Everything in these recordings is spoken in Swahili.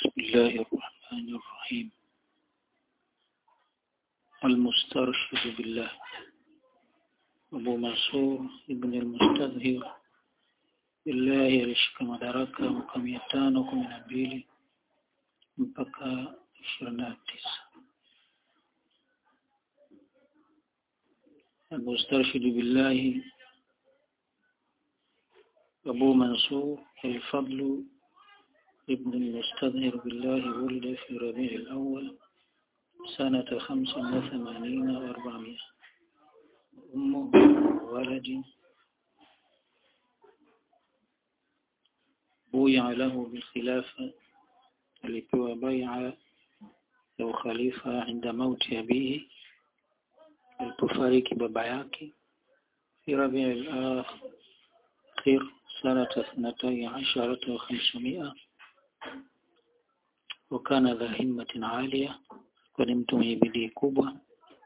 بسم الله الرحمن الرحيم المسترشد بالله أبو منصور ابن المستظهر بالله alishika madaraka mwaka mia tano kumi na mbili mpaka ishirini na tisa المسترشد بالله أبو منصور الفضل ابن المستظهر بالله ولد في ربيع الأول سنة خمس وثمانين وأربعمائة أمه ولد بويع له بالخلافة alipewa bai'a ya ukhalifa inda mauti abihi alipofariki baba yake fi rabi' al-akhir sanata 12 wa 500 وكان ذا همة عالية kwani mtu mwenye bidii kubwa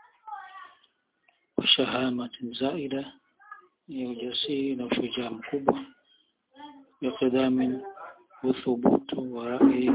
washahamatin zaida ya ujasiri na ushujaa mkubwa biqidamin uthubutu wa rai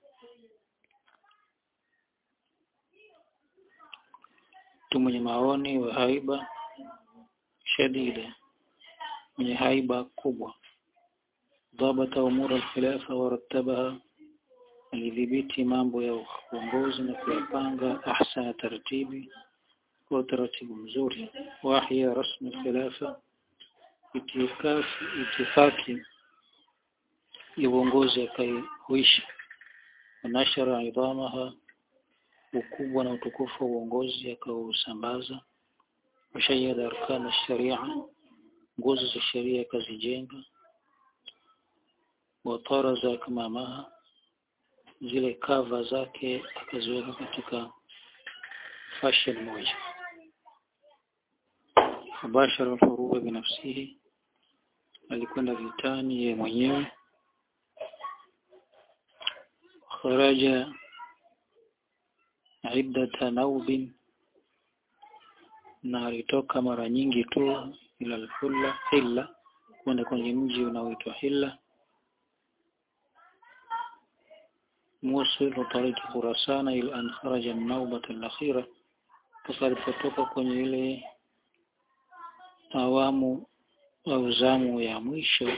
mtu mwenye maoni wa haiba shadida mwenye haiba kubwa dhabata umura alkhilafa warattabaha alidhibiti mambo ya uongozi na kuyapanga ahsana taratibi kwa utaratibu mzuri wahya rasmi khilafa itifaki itifaki ya uongozi akaihuisha nashara idhamaha ukubwa na utukufu wa uongozi akausambaza washayada arkana sharia nguzo za sheria akazijenga wataraza kamamaha zile kava zake akaziweka katika fashion moja mubashara alfuruga binafsihi alikwenda vitani yeye mwenyewe kharaja iddata naubin na alitoka mara nyingi tu ila alhulla hilla kwenda kwenye mji unaoitwa hilla موصل وطريق خراسان إلى أن خرج النوبة الأخيرة فalipotoka kwenye ile awamu au zamu ya mwisho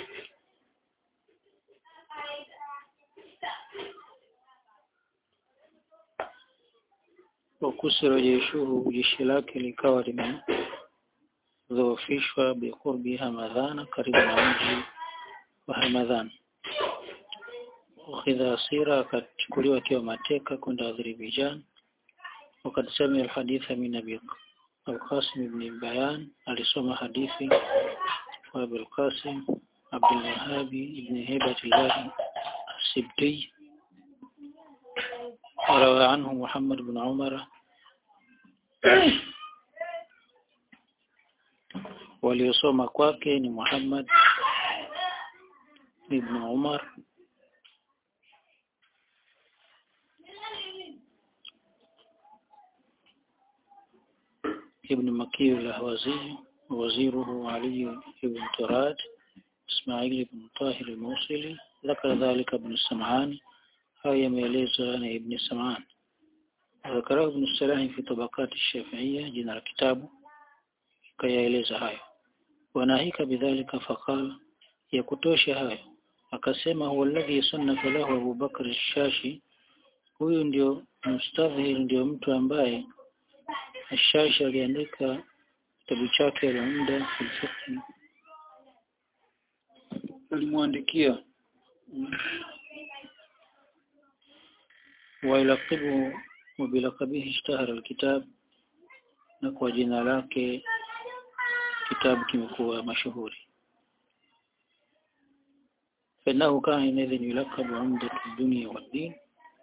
wakusira jeshuhu jeshi lake likawa limedhoofishwa biqurbi Hamadhana karibu na mji wa Hamadhana ukhidha asira akachukuliwa akiwa mateka kwenda Azerbaijan wakati sami alhaditha min Abi al-Qasim ibn Bayan alisoma hadithi wa Abi al-Qasim Abdul Wahhab ibn Hibatullah السبتي وروى عنه محمد بن عمر waliosoma kwake ni Muhammad ibn Umar ابن مكي الأهوازي ووزيره علي بن تراد إسماعيل بن طاهر الموصلي ذكر ذلك ابن السمعاني هاي ميليزة عن ابن السمعان ذكره ابن السلاح في طبقات الشافعية جنا الكتاب كي يليز هاي وناهيك بذلك فقال يكتوش هاي akasema huwa alladhi sannafa lahu Abu Bakr al-Shashi huyu ndio mustadhhir ndio mtu ambaye Ashashi aliandika kitabu chake la muda filfiqhi alimwandikia wailaqibu wabilaqabihi ishtahara alkitab na kwa jina lake kitabu kimekuwa mashuhuri فإنه كان حينئذ يلقب عمدة الدنيا والدين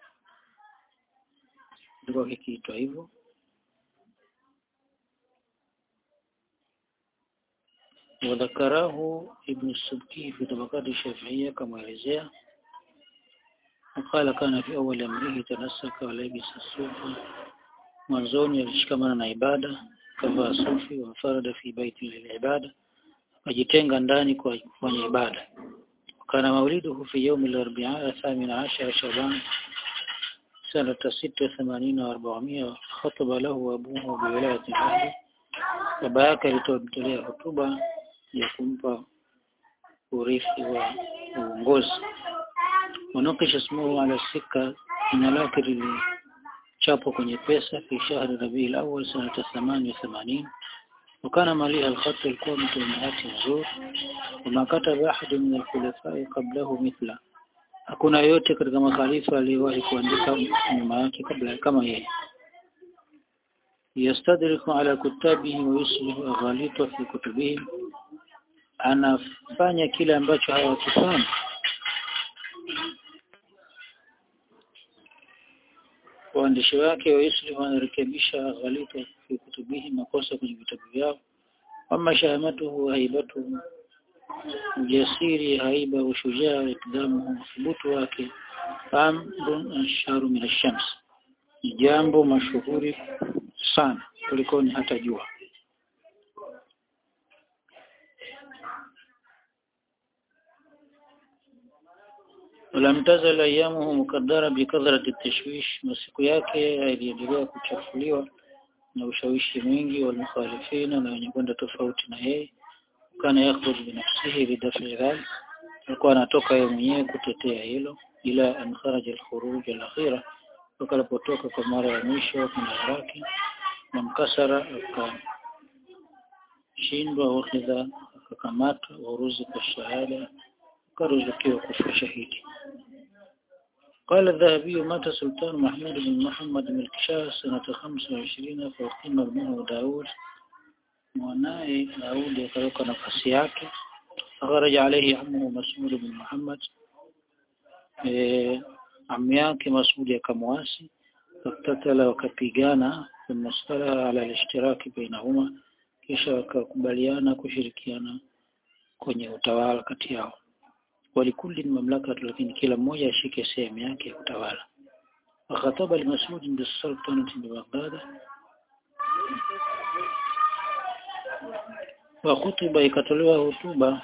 ndio kikiitwa hivyo وذكره ابن السبكي في طبقات الشافعية كما يلزيه وقال كان في أول أمره تنسك ولبس الصوف mwanzoni alishikamana na ibada kavaa sufi wafarada fi baiti lilibada akajitenga ndani kwa kufanya ibada kana mauliduhu fi yaumi al-arbi'a thamina ashara shaban سنة ستة وثمانين وأربعمائة خطب له أبوه بولاية الأهل baba yake alitomtolea hotuba ya kumpa urithi wa uongozi wanakisha ismuhu ala sika jina lake lilichapwa kwenye pesa fi shahri rabiul awwal sanata 88 وكان مليء الخط الikuwa mtu mwenye hati nzuri وما كتب أحد من الخلفاء قبله مثله hakuna yote katika makhalifa aliyewahi kuandika nyuma yake kabla kama yeye yastadriku ala kutabihi wa yuslihu aghalita fi kutubihim anafanya kile ambacho hawakifanya waandishi wake wa yuslihu wanarekebisha aghalita fi kutubihi makosa kwenye vitabu vyao ama shahamatuhu haibatuhu ujasiri haiba ushujaa ikdamu thubutu wake amrun asharu min ash-shams ni jambo mashuhuri sana kuliko ni hata jua ولم تزل ايامه مقدره بكثره التشويش masiku yake yaliendelea kuchafuliwa na ushawishi mwingi wa mukhalifina na wenye kwenda tofauti na yeye kana yakhruj binafsihi bidafi dhalik alikuwa anatoka yeye mwenyewe kutetea hilo ila an kharaja alkhuruj alakhira wakalipotoka kwa mara ya mwisho kuna Iraki na mkasara akashindwa wakhidha akakamatwa waruzi kwa shahada akaruzukiwa kufa shahidi قال الذهبي مات سلطان محمود بن محمد بن الكشاه سنة 25 فأقيم ابنه داود mwanaye Daudi akaweka nafasi yake akharaja alayhi ammuhu Mas'ud bin Muhammad eh ammi yake Mas'ud akamwasi faktatala wakapigana thumma sala ala al-ishtiraki bainahuma kisha wakakubaliana kushirikiana kwenye utawala kati yao walikulli mamlaka lakini kila mmoja ashike sehemu yake ya utawala akhataba al-Mas'ud bis-sultanati bi Baghdad wa hutuba ikatolewa hotuba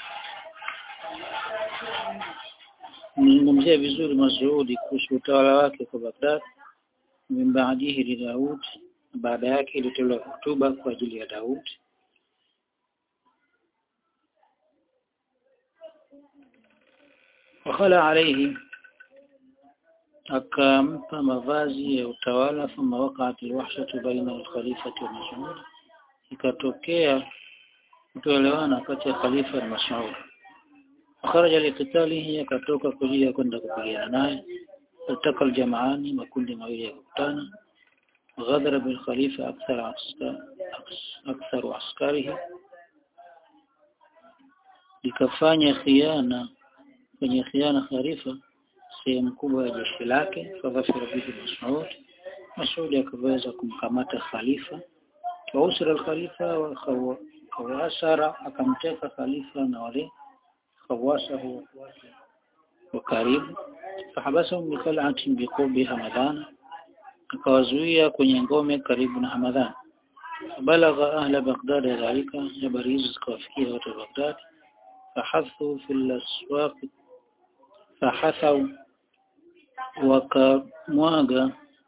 nimemzia vizuri Masudi kuhusu utawala wake kwa Baghdad min baadihi li Daud baada yake ilitolewa hotuba kwa ajili ya Daud wakhala alayhi akampa mavazi ya utawala thumma waqa'at alwahshatu baina alkhalifati wa Mas'ud ikatokea kutoelewana kati ya khalifa na Mas'ud kharaja liqitalihi akatoka kujia kwenda kupigana naye التقى الجمعان makundi mawili yakutana غدر بالخليفة أكثر عسكر أكثر عسكره likafanya khiana kwenye khiana khalifa sehemu kubwa ya jeshi lake fadhafira bihi Mas'ud Mas'ud akaweza kumkamata khalifa wa usra al-khalifa wa khawasara akamteka khalifa na wale khawasa wake wa karibu fahabasahum bi khal'atin bi qubi hamadana akawazuia kwenye ngome karibu na Hamadhan balagha ahla Baghdad dhalika habari hizo zikawafikia watu wa Baghdad fahathu fil aswaq fahathau wakamwaga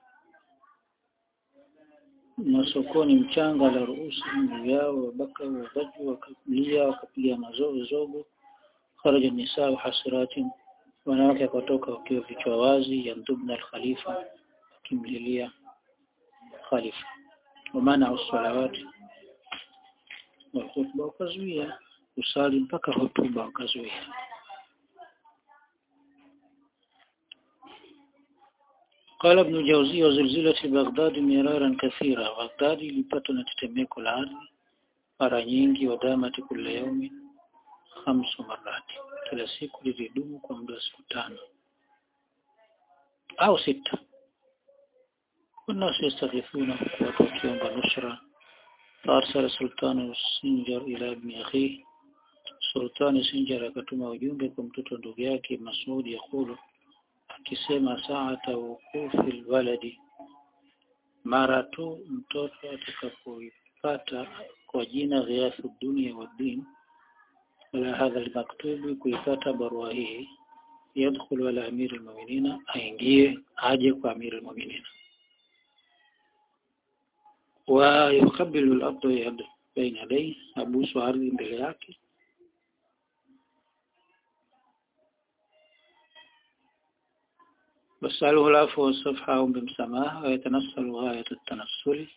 masokoni mchanga la ruhusi juu yao wabaka wabaju wakalia wakapiga mazogo zogo kharaja nisaa hasiratin wanawake wakatoka wakiwa vichwa wazi yandubna al-khalifa kimlilia khalifa wamana usalawati wa khutba wakazuia usali mpaka hotuba wakazuia قال ابن جوزي وزلزلة بغداد مرارا كثيرا بغداد ilipata na tetemeko la ardhi mara nyingi wadamati kila yaumi khamsu marati kila siku lilidumu kwa muda wa siku tano au sita والناس يستغيثون watu wakiomba nusra فأرسل سلطان السنجر إلى ابن أخيه سلطان السنجر akatuma ujumbe kwa mtoto ndugu yake Masudi yakulu akisema saata wukufi alwaladi mara tu mtoto atakapoipata kwa jina ghiathu dunia wa din ala hadha almaktubi kuipata barua hii yadkhulu ala amiri almu'minina aingie aje kwa amiri almu'minina wa yukabilu al-ardu yad baina yadayhi abusu ardhi mbele yake wasaluhu alafu wasafha aombe msamaha wayatanassalu ghayat at-tanassuli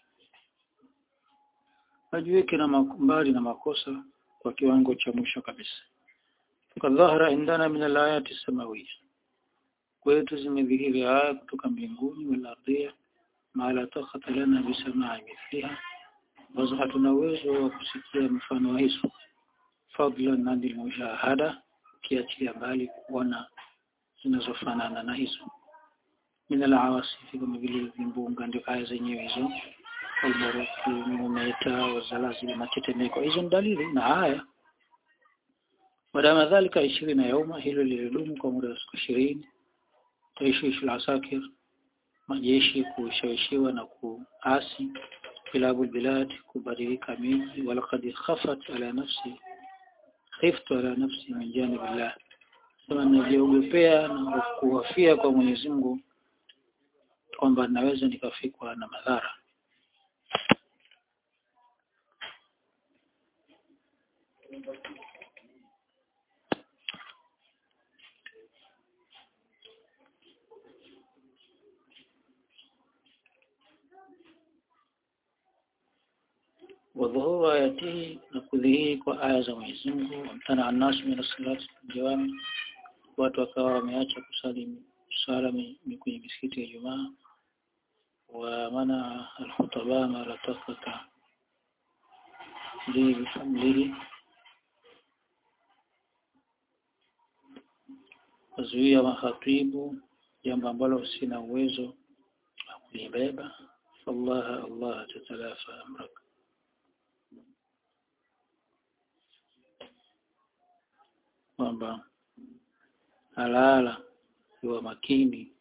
ajiweke na mbali na makosa kwa kiwango cha mwisho kabisa kadhahara indana min al-ayati samawiyya kwetu zimedhihiri aya kutoka mbinguni wal ardhia ma la takhata lana bisama'i mithliha ambazo hatuna uwezo wa kusikia mfano wa hizo fadlan anil mushahada kiachilia mbali kuona zinazofanana na hizo min al-awasifi kama vile vimbunga ndio aya zenyewe hizo albaruku mumeta wazalazili matetemeko hizo ni dalili na aya wadama dhalika ishirini yauma hilo lilidumu kwa muda wa siku ishirini taishishi al-asakir majeshi kushawishiwa na kuasi kilabu bilad kubadilika miji walaqad khafat ala nafsi khiftu ala nafsi min janibillah sema najiogopea na kuhofia kwa Mwenyezi Mungu kwamba naweza nikafikwa na madhara وظهور آياته نكذيه وآية za Mwenyezi Mungu wamtana annasu min salati jawami watu wakawa wameacha kusali sala kwenye misikiti ya Ijumaa wa mana alkhutaba mara takata li bifamlihi wazuia mahatibu jambo ambalo sina uwezo wa kulibeba fallaha Allah tatalafa amraka kwamba halala iwa makini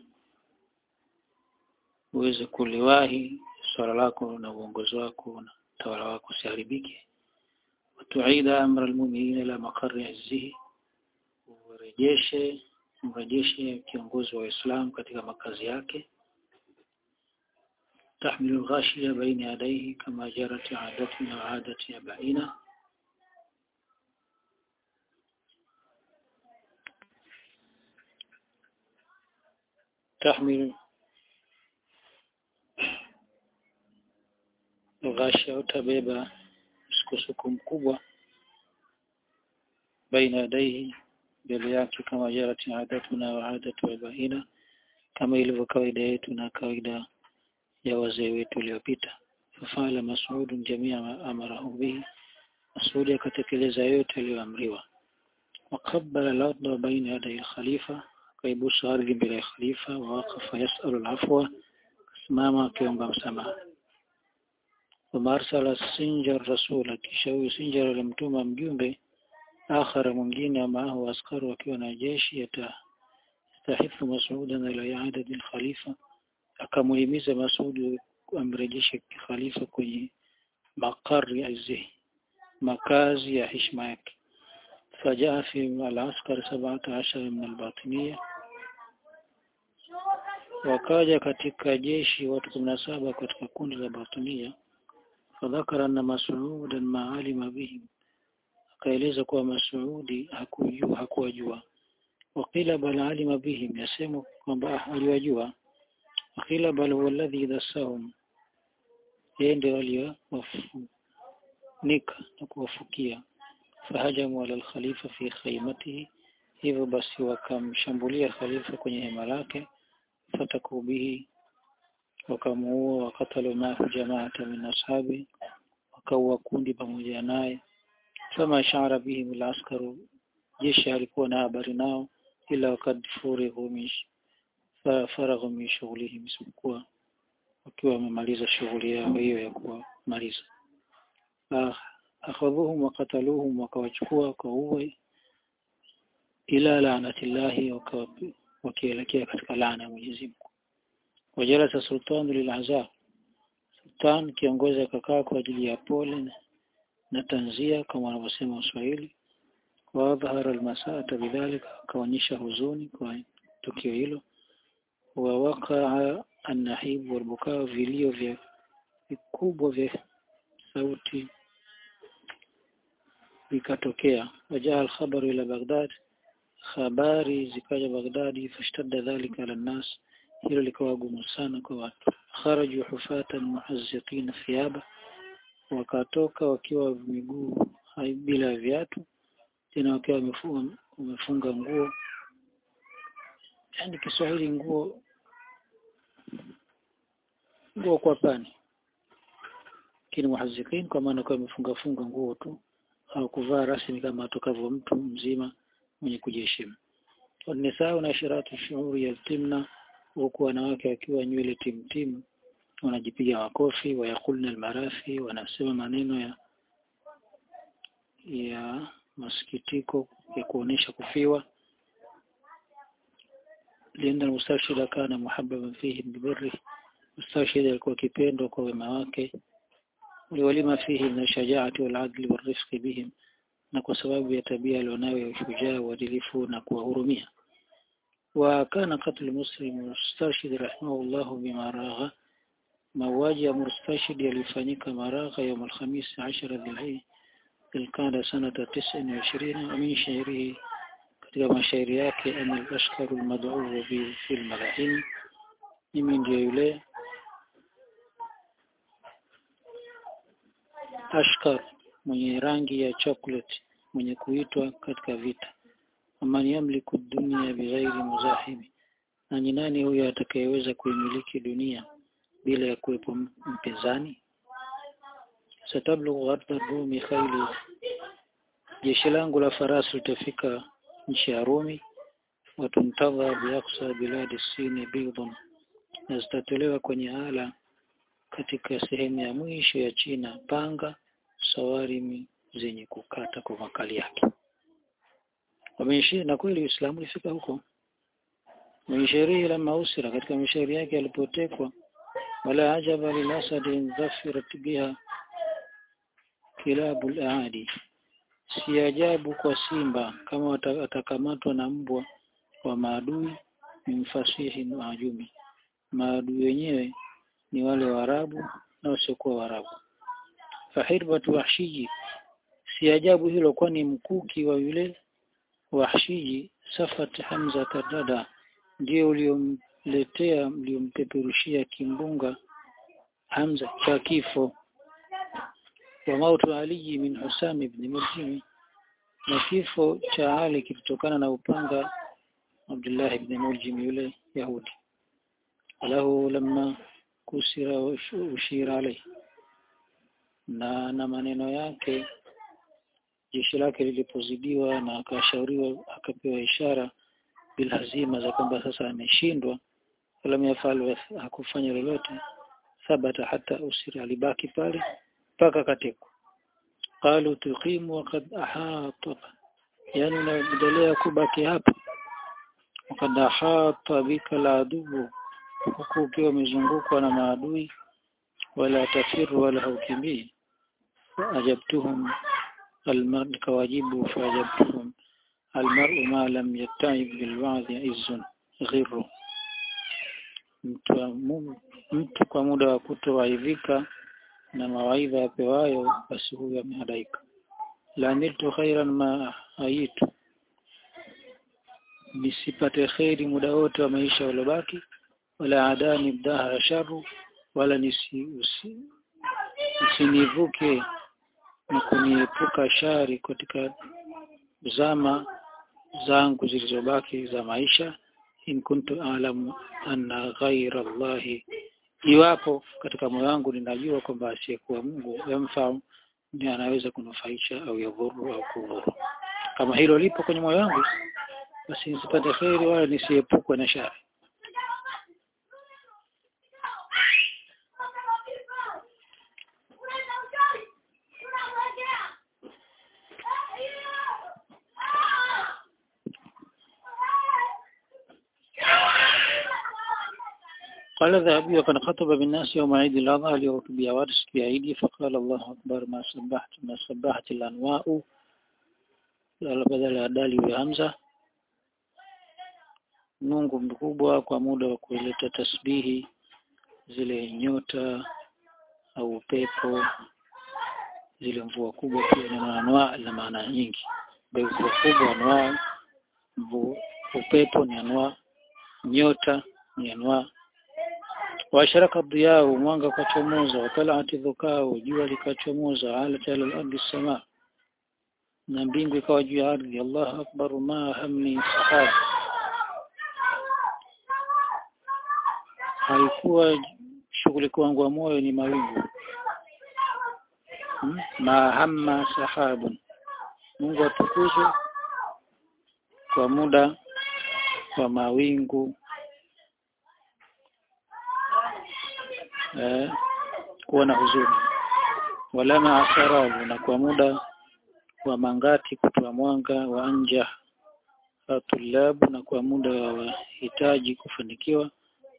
uweze kuliwahi swala lako na uongozi wako na tawala wako usiharibike watuida amra almu'minina ila maqarri azzihi urejeshe mrejeshe kiongozi wa Uislamu katika makazi yake tahmilu ghashiya baina yadayhi kama jarat adatuna wa adati ya baina تحمل ghasha utabeba msukosuko mkubwa baina yadaihi mbele yake kama jarati adatuna wa adatu abaina kama ilivyo kawaida yetu na kawaida ya wazee wetu waliopita fafala mas'udun jamia ma amarahu bihi Masudi akatekeleza yote aliyoamriwa waqabbala al-ardha baina yaday al-khalifa akaibusu ardhi mbele ya khalifa wa waqafa yasalu al-afwa kasimama akiomba msamaha ثم أرسل سنجر رسولا kisha huyu Sinjar alimtuma mjumbe akhara mwingine maahu askari wakiwa na jeshi yatahithu Masudan ila iadati al-khalifa akamuhimiza Masudi amrejeshe khalifa kwenye makari azih makazi ya heshima yake فجاء في العسكر سبعة عشر من الباطنية wakaja katika jeshi watu kumi na saba katika kundi la batinia fadhakara anna masuudan maalima bihim akaeleza kuwa masuudi hakujua hakuwajua wakila bal alima bihim yasema kwamba aliwajua wakila bal huwa alladhi dasahum yeye ndio aliyowafunika na kuwafukia fahajamu ala alkhalifa fi khaymatihi hivyo basi wakamshambulia khalifa kwenye hema lake fataku bihi wakamuua wakatalu mahu jamaata min ashabi wakaua kundi pamoja naye fama shara bihim alaskaru jeshi alikuwa na habari nao ila wakad furighu min faraghu min shughlihim isipokuwa wakiwa wamemaliza shughuli yao hiyo ya kuwamaliza akhadhuhum wakataluhum wakawachukua wakaua ila laanatillahi wakielekea katika laana ya Mwenyezi Mungu wajalasa sultanu lilazaa sultan kiongozi akakaa kwa ajili ya pole na tanzia kama wanavyosema Waswahili wadhahara almasata bidhalika akaonyesha huzuni kwa tukio hilo wa wakaa annahib walbukaa vilio vya vikubwa vya sauti vikatokea wajaa alkhabaru ila Baghdad habari zikaja Baghdadi fashtadda dhalika ala nas hilo likawa gumu sana kwa watu kharaju hufatan muhazziqina thiyaba wakatoka wakiwa miguu bila viatu tena wakiwa wamefunga wamefunga nguo yani Kiswahili nguo nguo kwa pani lakini muhazziqin kwa maana kwa wamefunga funga nguo tu au kuvaa rasmi kama atokavyo mtu mzima mwenye kujiheshimu wanisaa na shiratu shuhuri yaltimna huku wanawake wakiwa nywele timtimu wanajipiga makofi wayakulna almarafi wanasema maneno ya ya masikitiko ya kuonesha kufiwa lienda mustashhid kana muhabbaban fihi bibirri mustashhid alikuwa kipendwa kwa wema wake liwalima fihi min shajaati wal adli wal rifqi bihim na kwa sababu ya tabia alionayo ya ushujaa uadilifu na kuwahurumia وكان قتل مسلم مسترشد رحمه الله بما راغ mauaji ya murstashid yalifanyika Maragha يوم الخميس عشر ذي القعدة سنة تسع وعشرين ومن شعره katika mashairi yake ana al-ashkaru al-mad'u fi fil malahin mimi ndio yule ashkar mwenye rangi ya chocolate mwenye kuitwa katika vita amani yamliku dunia bighairi muzahimi na ni nani huyo atakayeweza kuimiliki dunia bila ya kuwepo mpinzani satablughu ardha rumi khayli jeshi langu la farasi litafika nchi ya Rumi watuntadha biaqsa biladi sini bidhun na zitatolewa kwenye ala katika sehemu ya mwisho ya China panga sawarimi zenye kukata kwa makali yake wameishi na kweli Uislamu ulifika huko Mwishairi lama usira katika mishairi yake alipotekwa wala ajaba lilasadi dhafirat biha kilabul aadi si ajabu kwa simba kama atakamatwa na mbwa wa maadui ni mfasihi maajumi maadui wenyewe ni wale waarabu na wasiokuwa waarabu fahirbatu wahshiji si ajabu hilo kwani mkuki wa yule wahshiji safat hamza tadada ndio uliomletea uliompeperushia kimbunga hamza cha kifo wa mautu Ali min Husam ibn Muljim na kifo cha Ali kilitokana na upanga Abdullah ibn Muljim yule Yahudi alahu lamma kusira ushira alayhi na na maneno yake jeshi lake lilipozidiwa na akashauriwa akapewa ishara bilhazima za kwamba sasa ameshindwa wala yafal hakufanya lolote thabata hata usira alibaki pale mpaka katekwa qalu tuqimu waqad ahata yani unaendelea kubaki hapa waqad ahata bika la adubu huku ukiwa umezungukwa na maadui wala tafiru wala haukimbii ajabtuhum almar kawajibu faajabtuhum almar'u ma lam yattaib bilwa'dhi izzun ghirru mtu, mtu kwa muda wa kutowaidhika na mawaidha yapewayo basi huyo amehadaika la niltu khairan ma aitu nisipate kheri muda wote wa maisha uliobaki wala adani dahara sharu wala nisi usi, usinivuke na kuniepuka shari katika zama zangu zilizobaki za maisha in kuntu alamu anna ghaira Allahi iwapo katika moyo wangu ninajua kwamba asiyekuwa Mungu yamfaa ndiye anaweza kunufaisha au yadhuru au kudhuru kama hilo lipo kwenye moyo wangu basi nisipate kheri wala nisiepukwe na shari قال الذهبي وقد خطب بالناس يوم عيد الأضحى ليخطب وارث في عيدي فقال الله أكبر ما سبحت ما سبحت الأنواء badala ya dali iwe hamza Mungu mkubwa kwa muda wa kuleta tasbihi zile nyota au upepo zile mvua kubwa pia ni anwaa na maana nyingi mvua kubwa anwaa mvua upepo ni anwaa nyota ni anwaa washaraka diyau mwanga ukachomoza watalati dhukau jua likachomoza alat ala al-ardi sama na mbingu ikawa juu ya ardhi Allahu akbar ma hamni sahaba haikuwa shughuli kwangu wa moyo ni mawingu hmm? mahamma sahabun Mungu atukuzwe kwa muda wa mawingu eh, kuwa na huzuni walama asarabu na kwa muda wa mangati kutoa mwanga wa anja tulabu na kwa muda wa wahitaji kufanikiwa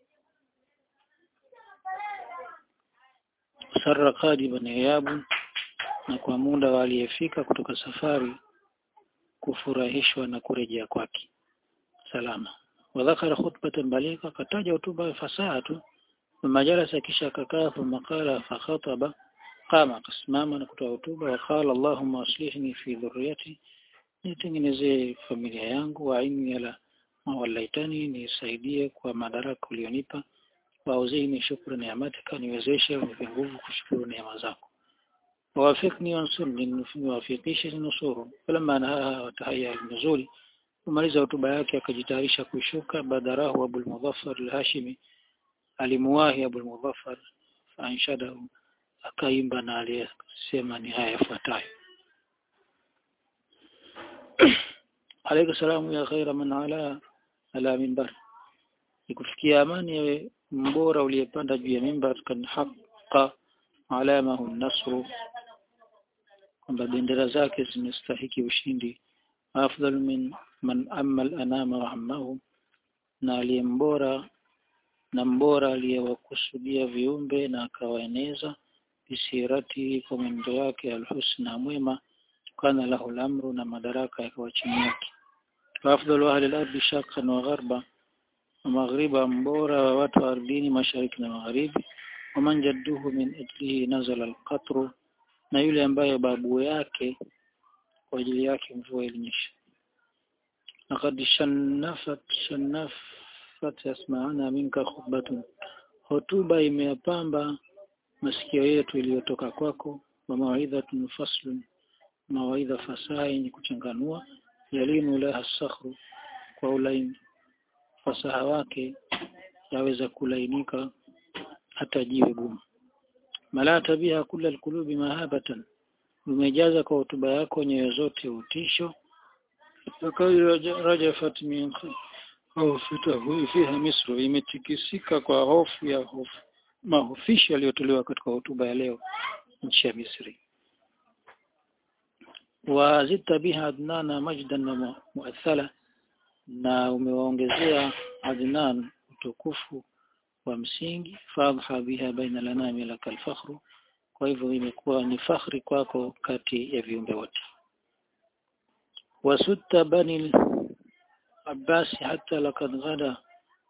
sarra qadiban yabu na kwa muda waliyefika kutoka safari kufurahishwa na kurejea kwake salama wadhakara khutbatan balika kataja hotuba fasaha tu majalasa kisha akakaa thumma qala fa khataba qama akasimama na kutoa hotuba wa qala allahumma aslihni fi dhurriyyati nitengenezee familia yangu wa inni ala mawallaitani nisaidie kwa madaraka ulionipa wauzini shukru niamatika niwezeshe unipe nguvu kushukuru neema zako wawafikni wansurni niwafikishe nusuru falamma nahaa watahaya nuzuli kumaliza hotuba yake akajitayarisha kushuka badarahu abul mudhaffar al-hashimi alimuwahi abul mudhaffar anshadahu akaimba na aliyesema ni haya yafuatayo alayka salamu ya khaira man ala ala minbar ikufikia amani yawe mbora uliyepanda juu ya mimbar kan haqqa alamahu nasru kwamba bendera zake zimestahiki ushindi afdal min man amal anama wa ammahu na aliyembora na mbora aliyewakusudia viumbe na akawaeneza bisirati kwa mwendo wake alhusna mwema kana lahu lamru na madaraka yakawa chini yake afdalu ahli al-ardi shaqqan wa gharba maghriba mbora wa watu wa ardhini mashariki na magharibi waman jadduhu min ajlihi nazala alqatru na yule ambaye babu yake kwa ajili yake mvua ilinyesha laqad shannafat shannafat yasma'ana minka khutbatun hotuba imeyapamba masikio yetu iliyotoka kwako wa mawaidhatun faslun mawaidha fasaha yenye kuchanganua yalinu laha sakhru kwa ulaini fasaha wake yaweza kulainika hata jiwe gumu malata biha kula alqulubi mahabatan umejaza kwa hotuba yako nyoyo zote utisho rajafat min khawfatahu fiha misru imetikisika kwa hofu ya hofu mahofisho yaliyotolewa katika hotuba ya leo nchi ya Misri wazita biha adnana majdan na muathala na umewaongezea adnan utukufu wa msingi fadha biha baina lanami laka alfakhru kwa hivyo imekuwa ni fakhri kwako kati ya viumbe wote wasutta bani Abbas hata lakad ghada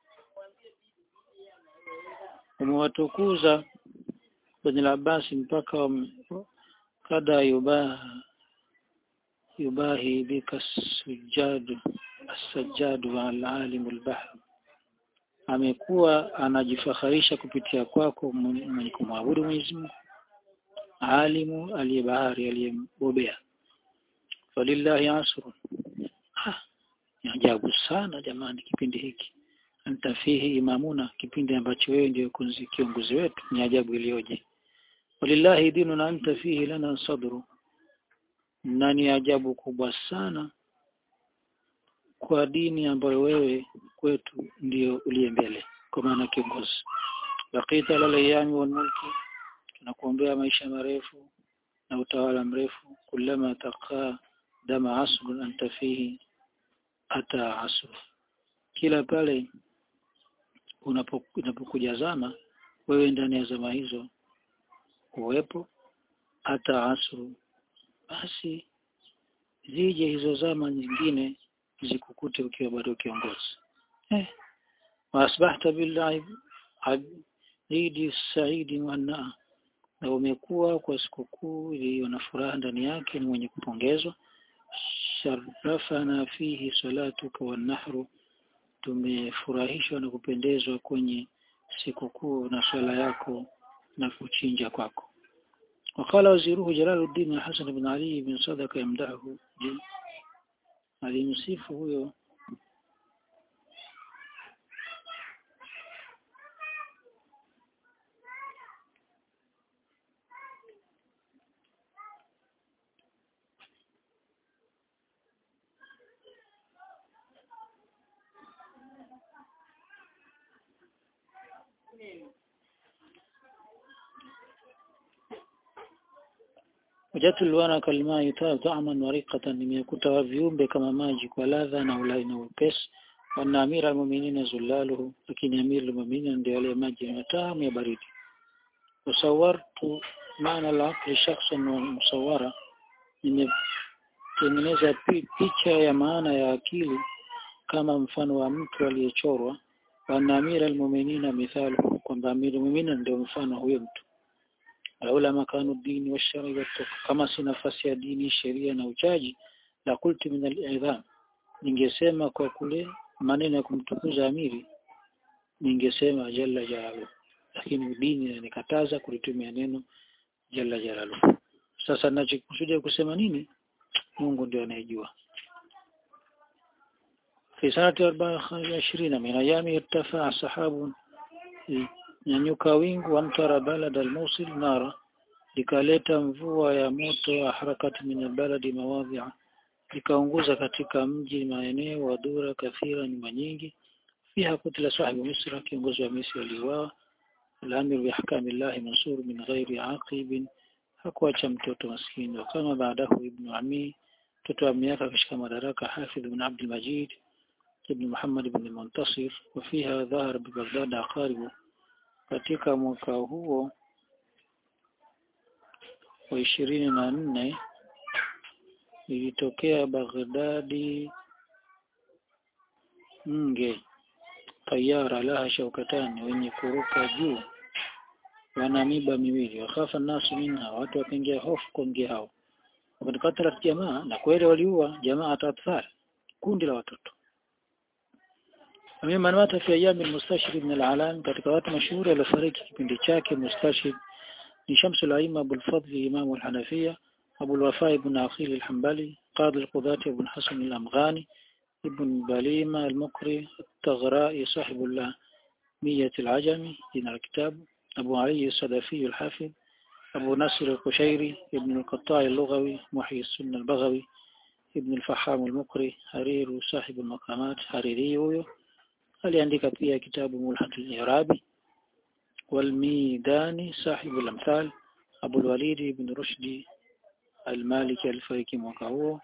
umewatukuza bani Abbas mpaka kada yubaha yubahi bika sujadu as-sajjadu al-alim al-bahr amekuwa anajifaharisha kupitia kwako mwenye kumwabudu Mwenyezi Mungu alimu aliyebahari aliyembobea walillahi asrun ah ni ajabu sana jamani kipindi hiki anta fihi imamuna kipindi ambacho wewe ndio kiongozi wetu ni ajabu iliyoje walillahi dinu na anta fihi lana sadru na ni ajabu kubwa sana kwa dini ambayo wewe kwetu ndio uliye mbele kwa maana kiongozi laqita lalayami wal mulki tunakuombea maisha marefu na utawala mrefu kulama taqa dama asrun anta fihi ata asr kila pale unapokuja zama wewe ndani ya zama hizo uwepo hata asru basi zije hizo zama nyingine zikukute ukiwa bado kiongozi eh wasbahta billahi abidi saidi mwana na umekuwa kwa sikukuu iliyo na furaha ndani yake ni mwenye kupongezwa sharafana fihi salatuka wan nahru tumefurahishwa na kupendezwa kwenye sikukuu na swala yako na kuchinja kwako وقال وزيره جلال الدين الحسن بن علي بن صدق يمدحه alimsifu huyo wajatu alwana kalma yutaa ta'man wa riqatan nimekuta viumbe kama maji kwa ladha na ulai na upesi wana amira almu'minina zullaluhu lakini amir almu'minina ndio yale maji matamu ya baridi usawartu maana la aqli shakhsan wa musawara nimetengeneza picha ya maana ya akili kama mfano wa mtu aliyechorwa wana amira almu'minina mithalu kwamba amir almu'minina ndio mfano huyo mtu laula makanu dini wa shari kama si nafasi ya dini sheria na uchaji la kulti min al-idham ningesema kwa kule maneno ya kumtukuza amiri ningesema jalla jalalu lakini dini inanikataza kulitumia neno jalla jalalu sasa ninachokusudia kusema nini Mungu ndio anayejua في سنة 24 من أيام ارتفع سحاب nyanyuka wingu wa mtara balad al-Mosul nara likaleta mvua ya moto harakati min baladi mawadhi'a likaunguza katika mji maeneo wa dura kathira nyumba nyingi fiha kutila sahibu misra kiongozi wa misri aliuawa al-amir bi ahkamillahi mansur min ghairi aqib hakuacha mtoto maskini kama baadahu ibn ami mtoto wa miaka akashika madaraka hafidh ibn abd al-majid ibn muhammad ibn muntasir وفيها ظهر ببغداد aqaribu katika mwaka huo wa ishirini na nne ilitokea Baghdadi nge tayara laha shaukatani wenye kuruka juu wana miba miwili wakhafa nasu minha watu wakaingia hofu kwa nge hao wakatakatat jamaa na kweli waliua jamaa atatfal kundi la watoto Mimman mata fi ayami al-mustashhid ibn al-alam katika watu mashuhuri waliofariki kipindi chake mustashhid ni Shams al-Aima Abu al-Fadl Imam al-Hanafiya Abu al-Wafa ibn Aqil al-Hanbali Qadi al-Qudati Abu Hasan al-Amghani ibn Balima al-Mukri التغرائي صاحب اللامية العجمي دين الكتاب أبو علي الصدفي الحافظ أبو نصر القشيري ابن القطاع اللغوي محيي السنة البغوي ابن الفحام المقري حرير صاحب المقامات حريري huyo aliandika pia kitabu Mulhatul Irabi والميداني صاحب الأمثال أبو الوليد بن رشدي المالكي alifariki mwaka huo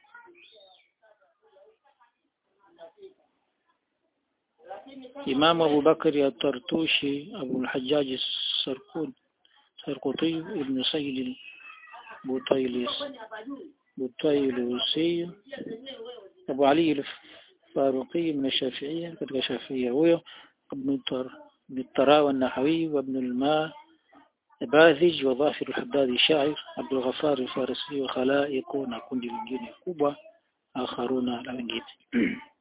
إمام أبو بكر الطرطوشي أبو الحجاج السرقود سرقطي ابن سيد البطيلس بطيلسي أبو علي الفاروقي من الشافعية كتب الشافعية هو ابن الطر ابن الطراوى النحوي وابن الماء باذج وظافر الحداد الشاعر عبد الغفار الفارسي وخلائق na kundi lingine kubwa akharuna la wengine